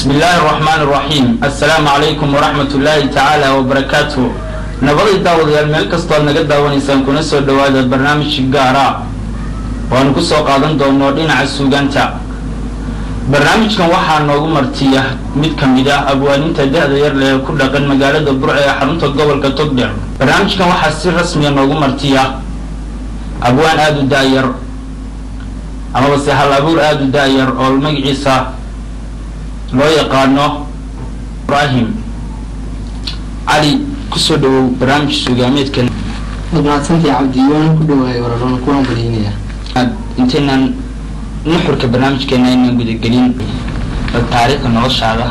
bismi illaahi araxmaan araxiim assalaamu calaykum waraxmat ullaahi tacaala wabarakaatu nabaday daawadayaal meel kastoo aad naga daawanaysaan kuna soo dhowaada barnaamij gaara waanu ku soo qaadan doono dhinaca suugaanta barnaamijkan waxaa noogu martiya mid ka mid ah abwaaninta da-da yar leh ku dhaqan magaalada burce ee xarunta gobolka togdheer barnaamijkan waxaa si rasmiya noogu martiya abwaan aada u da-yar amaba se hal abuur aada u da-yar oo magaciisa loo yaqaano ibrahim cali kusoo dhawow barnaamij suugaameedkan waad mahadsantahay cabdi waan ku dhawaay walaaloona kuwaan badaynaya intaynan nuxurka barnaamijkeena aynan gudagelin taariikhda noloshaada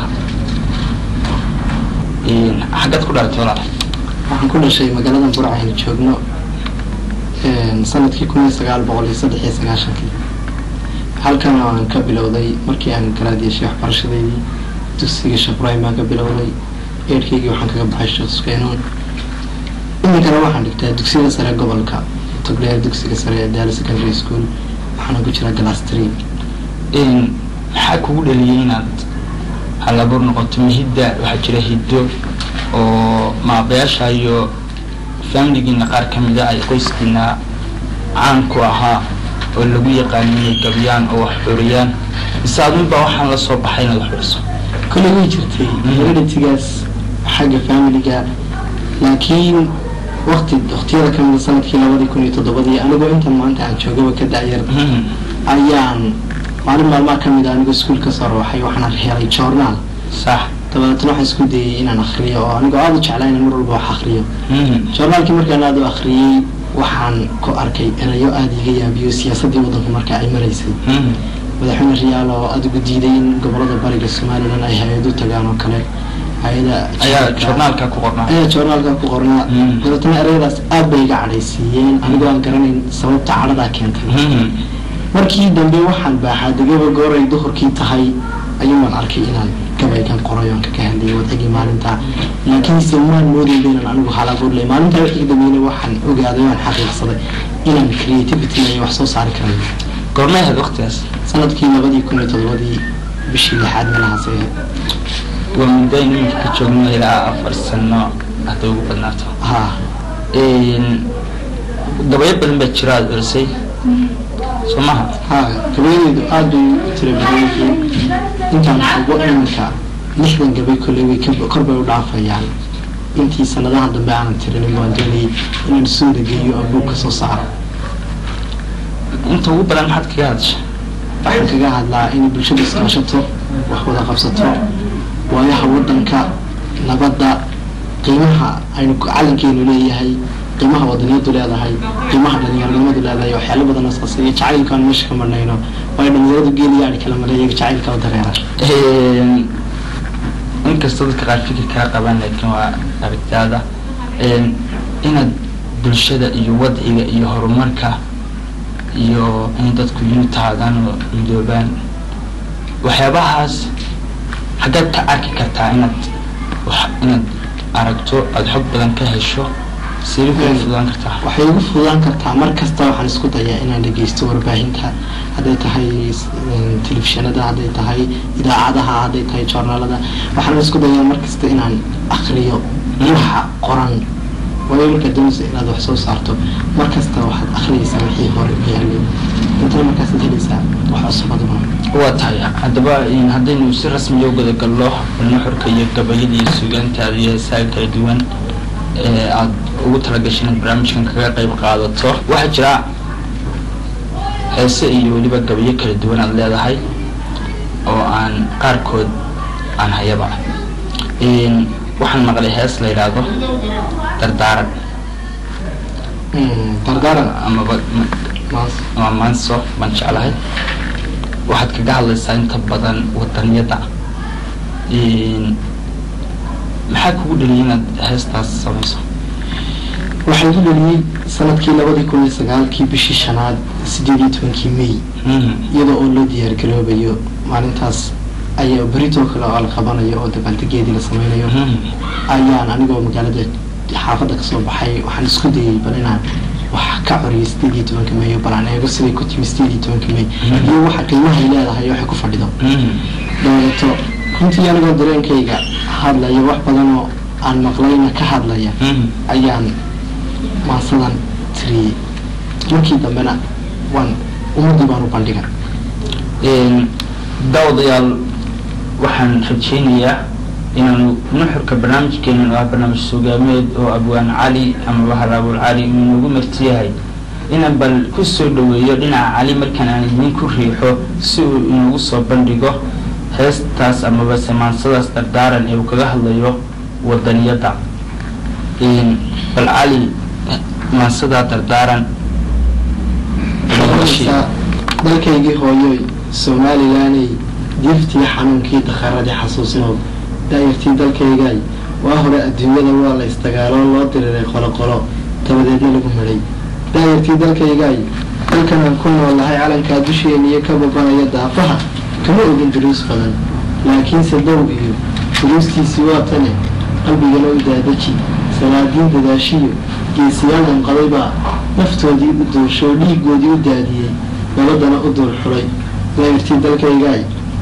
xaggaad ku dhalatay walaal waxaan ku dhashay magaalada burca aynu joogno sanadkii kun iyo sagaal boqol iyo saddex iyo sagaashankii halkan aan ka bilowday markii aan garaadiyashay waxbarashadeydii dugsiga shabrahim baan ka bilowday eerkaygii waxaan kaga baxay sheekh sukeynuun iminkana waxaan dhigtaa dugsiga sare gobolka togdheer dugsiga sare ee daali secondary school waxaana ku jira glass tree maxaa kugu dhaliyay inaad hal abuur noqoto mihidda waxaa jira hiddo oo maabayaasha iyo faamiligiina qaar ka mida ay qoyskiina caan ku ahaa oo lagu yaqaaniyay gabyaan oo wax xuriyaan mise adunbaa waxaan la soo baxay inaad wax xuriso kole way jirtay hereditigaas xagga familiga laakiin wakti waktiyada kamida sanadkii labadii kun iyo toddobadii anigoo intan maanta aan joogaba ka da-yar ayaan maalin maalmaha kamid a anigoo iskuol kasoo rooxay waxaan helay journaal sax dabadeetna waxaan isku dayay inaan akriyo oo anigoo aada u jeclaa inaan mar walba wax akriyo journaalkii markaan aada u akriyey waxaan ku arkay erayo aada iga yaabiyo siyaasadii waddanku marka ay maraysay madaxweyne riyaal oo adigu diiday in gobolada bariga somalilan ay hay-ad u tagaan oo kale hay-ada ayaa journaalka ku qornaa ayaa journaalka ku qornaa dabeetna erayadaas aad bay iga cadhaysiiyeen anigoo aan garanayn sababta cadhadaa keentay markii dambe waxaan baaxaa degaba gooray duhurkii tahay ayuumaan arkay inaan gabaygan qoray oon kaga hadlayay wadcigii maalinta laakiinse maan moodayba inaan anigu halabuurlay maalintaa wixii dambeeyna waxaan ogaaday waan xaqiiqsaday inaan creativity iyo wax soo saari karayo goormay ahayd waqtigaas sanadkii labadii kun iyo toddobadii bishii lixaad meelahaas ay ahayd waa muddo aynu iminka ka joogno ilaa afar sano hadday ugu badnaato ha gabayo badan baa jira aada orisay soo maha ha gabayadeydu aada bay u tira badan yihiin intaan xubo iminka lixdan gabay kolley way kor bay u dhaafayaan intii sanadahan dambe aanan tirinin waan doonayay inaan suuda geeyo oo buug ka soo saaro inta ugu badan maxaad kaga hadasha waxaan kaga hadlaa in bulshada iskaashato wax wada qabsato waayaha waddanka nabadda qiimaha aynu calankeenu leeyahay qiimaha wadaniyadu leedahay qiimaha dhalinyaronimadu leedahay waxyaalo badan oo saas iyo jacaylka aan meesha ka marnayno waayo dhalinyaradu geeliyaani kala maleeyaga jacaylka u dareera inkastoo dadka qaar fikir kaa qabaan laakiin waa aragtaada inaad bulshada iyo wadciga iyo horumarka iyo in dadku yuntaadaan oo midoobaan waxyaabahaas xaggaad ka arki kartaa inaad inaad aragto aada xog badan ka hesho sidee kugu fududaan kartaa waxay igu fududaan kartaa mar kasta waxaan isku dayaa inaan dhegeysto warbaahinta hadday tahay telefishinada hadday tahay idaacadaha hadday tahay joornaalada waxaan isku dayaa mar kasta inaan akriyo waxa qoran waayo markaad doonaysa inaad wax soo saarto mar kasta waxaad akhriyaysaa wixii hore u yaalay intana markaasaad helaysaa wax cusubadaba waa tahay haddaba haddaynu si rasmiya u gudagalno nuxurka iyo gabayada iyo suugaantaada iyo heesaaga kala duwan ee aada ugu talagashay inaad barnaamijkan kaga qayb qaadato waxaa jira heese iyo weliba gabayo kala duwan aada leedahay oo aan qaarkood aan hayaba waxaan maqlay hees la yidhaahdo dardaaran dardaaran amaba ama maanso baan jeclahay waxaad kaga hadlaysaa inta badan wadaniyada maxaa kugu dhaliyay inaad heestaas samayso waxaa igu dhaliyey sanadkii labadii kun iyo sagaalkii bishii shanaad sideed iyo tobankii may iyadoo oo loo diyaargaroobayo maalintaas ayaa beritoo kale oo la qabanayo oo dabaaldegeedii la sameynayo ayaan anigoo magaalada xaafadda kasoo baxay waxaan isku dayay bal inaan wax ka coriyay sideed iyo tobanka may oo bal aan eego siday ku timi sideed iyo tobanka may iyo waxa qiimahay leedahay waxay ku fadhido dabadeeto runtii anigoo dareenkayga hadlaya wax badan oo aan maqlayna ka hadlaya ayaan maasadan tiriyey markii dambena waan ummaddii baan u bandhiga daawadayaal waxaan rajaynayaa inaanu nuxurka barnaamijkeenan oo ah barnaamij sugaameed oo abwaan cali amaba haraabul cali uu inoogu marti yahay inaan bal ku soo dhaweeyo dhinaca cali markaan aan idin ku riixo si uu inoogu soo bandhigo heestaas amaba samaansadaas dardaaran ee uu kaga hadlayo wadaniyadda bal cali maansadaa dardaaran dalkaygii hooyoy somalilaney diiftii xanuunkii dakharadii xasuusnood daayartii dalkaygay waa hore adduunyada waa la isdagaaloo loo diriray qoloqolo dabadeedna lagu midhay daayartii dalkaygay dalkan aan ku noolahay calankaa dusheeniyo ka babanaya daafaha kama ogin duruus badan laakiinse dow iyo duruustiisii waa tane qalbigana u daadaji salaadiin dadaashiyo geesiyaal unqaday baa naftoodii u duushoo dhiigoodii u daadiyey nabadana u duur xulay daayartii dalkaygay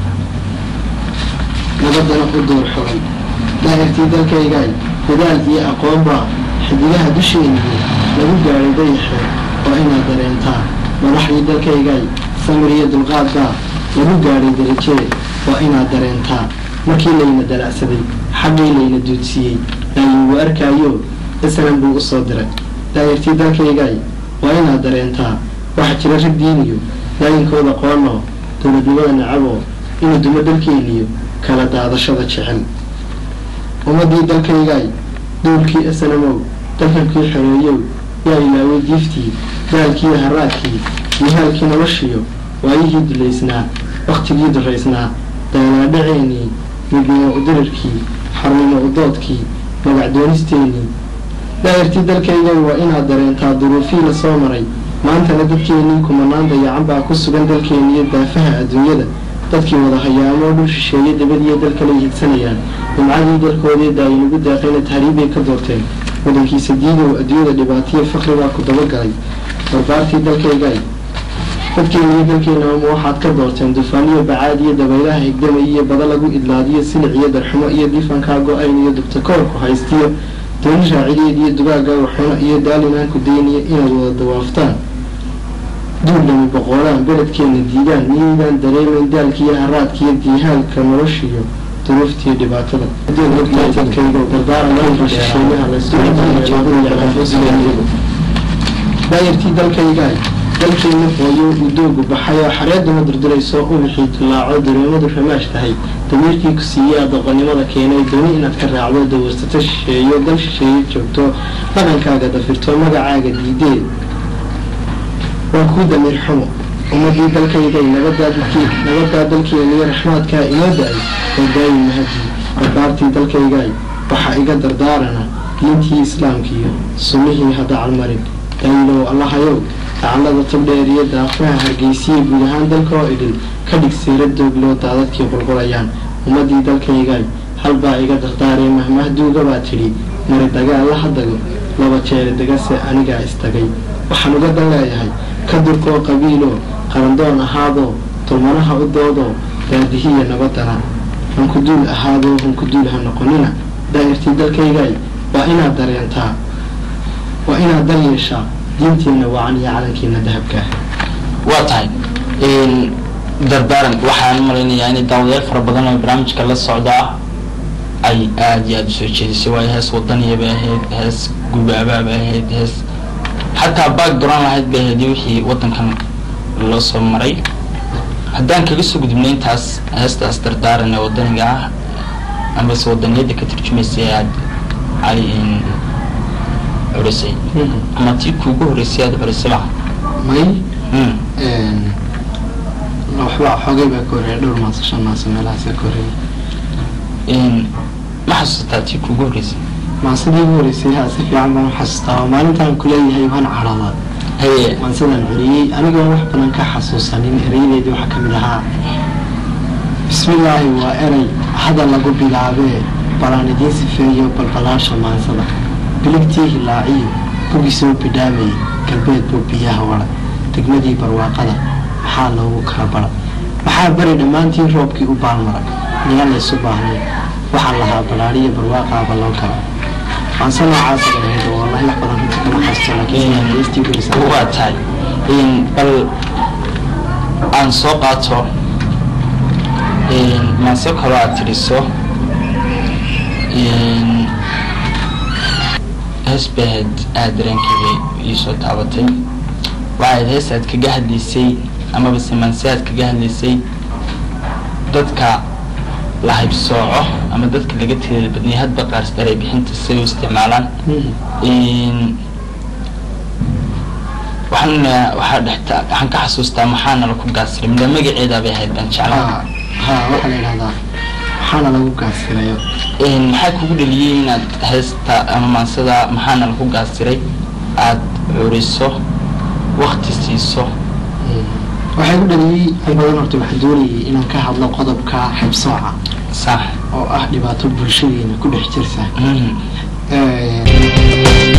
nabadana u duur xulay daayartii dalkaygay dadaal iyo aqoon baa xidigaha dusheeniyo lagu gaadhay dayaxe waa inaad dareentaa madaxdii dalkaygay samir iyo dulqaad baa lagu gaadhay darajee waa inaad dareentaa markii layna dalacsaday xaggii layna duudsiiyey laayigu arkaayo isanan buu usoo diray daayartii dalkaygay waa inaad dareentaa waxaa jira rag diiniyo daayinkooda qoonoo dowladnimada nacaboo inuu dumo dalkeeniyo kala daadashada jecel ummadii dalkaygay duulkii isanamow dalkankii xoreeyow yaa ilaaway diiftii daalkiiyo haraadkii mihaalkii noloshiyo waayihii dulaysnaa wakhtigii duraysnaa daanaadhaceenii midnimo udirirkii xornimo udoodkii magacdoonisteenii daayartii dalkaygay waa inaad dareentaa duruufii la soo maray maantana dadkeenii kumanaan dayacan baa ku sugan dalkeeniyo daafaha adduunyada dadkii wada hayaamoo dhul shisheeye dabadiyo dalkalay higsanayaan nimcadii dalkoodii daayinagu daaqayna tahriibbay ka doorteen wadankiisa diidow adduunyada dhibaatiyo fakri baa ku dabagalay barbaartii dalkaygay dadkeeniyo dalkeenama waxaad ka doorteen dufaaniyo bacaad iyo dabaylaha higdamay iyo bada lagu idlaadiyo silic iyo darxumo iyo diifankaa go-ayn iyo dubtakoorku haystiyo dooni raacideed iyo dugaaga waxuno iyo daalinaanku dayniya inaad wada dawaaftaan duullami boqoolaan beledkeena diidaan miyaydaan dareemayn daalkiiyo haraadkiiyo diihaalka noloshiyo duruuftiiyo dhibaatada daayartii dalkaygaay dalkeena hooyo uu doogu baxay oo xareeduma durdurayso ubixii dillaaco dareemadu ramaash tahay damiirkii ku siiyey adoqonnimada keenay dooni inaad ka raacdo dawarsato shisheeyo dal shisheeye joogto dhaqankaaga dafirto magacaaga diidee waa kuu damiir xumo ummadii dalkaygay nabadaa dalkeeniyo raxmaadkaa inoo da-ay oo daayi mahadii barbaartii dalkaygay waxaa iga dardaarana diintii islaamkiiyo sunnihii hadacalmarin daayilow allahayow dacallada tubdheer iyo daafaha hargeysiya guud ahaan dalka oo idhin ka dhig siira doogloo daadadkii qulqulayaan ummadii dalkaygay halbaa iga dardaaree mahmahduugabaa tidhi mari dagaal la hadago laba jeere degase anigaa istagay waxaan uga dan leeyahay ka durkoo qabiiloo qarandoon ahaadoo dulmanaha u doodoo daadihiya nabadana hankuduul ahaadoo hankuduul ha noqonina daa'irtii dalkaygay waa inaad dareentaa waa inaad dan yeeshaa diintiina wacan iyo calankiina dahabkaa waa tahay dardaaran waxaan malaynayaa inay daawadayaal fara badan oo barnaamijka la socda ay aada iyo aada usoo jeedisay waayo hees wadaniya bay ahayd hees gubaabaa bay ahayd hees xataa baag duran lahayd bay ahayd wixii wadankan loo soo maray haddaan kaga soo gudubnay intaas heestaas dardaaran ee wadaniga ah amase wadaniyadda ka turjumaysa ee aada cali curisay ama tii kuugu horreysay aada curisay ba may waxba xoogay baa ka horreeya dhowr maasa shan maasa meelahaasa ka horreeya ma xasuusataa tii kuugu horreysay maasadii ugu horreysay haa si fiican baan u xasuustaa oo maalintaan kuleeyahay waan cadhadaa haye maansadaan celiyey anigoon wax badan ka xasuusanin erayadeedii waxaa ka mid ahaa bismillaahi waa erey hadal lagu bilaabee balaan idiin sifeeyo balbalaasha maansada biligtii hilaaciyo bugii soo bidhaamayay galbeed buu biyaha wara degmadii barwaaqada maxaa loogu kala bara maxaa bari dhammaantiin roobkii u baalmaray miyaan laysu baahnay waxaan lahaa balaadhiyo barwaaqaaba loo kala waanse noocaasa dhahayd oo wallahi wax badan runta kama haysto laakiin heestii gurisa waa tahay bal aan soo qaato maase kaloo aad tiriso hees baad aada dareenkayga iisoo taabatay waxaad hees aad kaga hadlaysay amaba simanse aad kaga hadlaysay dadka la haybsooco ama dadka laga tirada badnay hadba qaarsdaray bixinta siay u isticmaalaan waxaan waxaa dhexta waxaan ka xasuustaa maxaana laku gaasiray mida magaceedaa bay ahayd baan jeclaa ha waxaa la yidhahdaa maxaana lagu gaasirayo maxaa kugu dhaliyey inaad heesta ama maansada maxaana laku gaasiray aada curiso wakti siiso waxay ku dhaliyey in badan horta waxaan doonayay inaan ka hadlo qodobka xibsooca sax oo ah dhibaato bulshadeena ku dhex jirta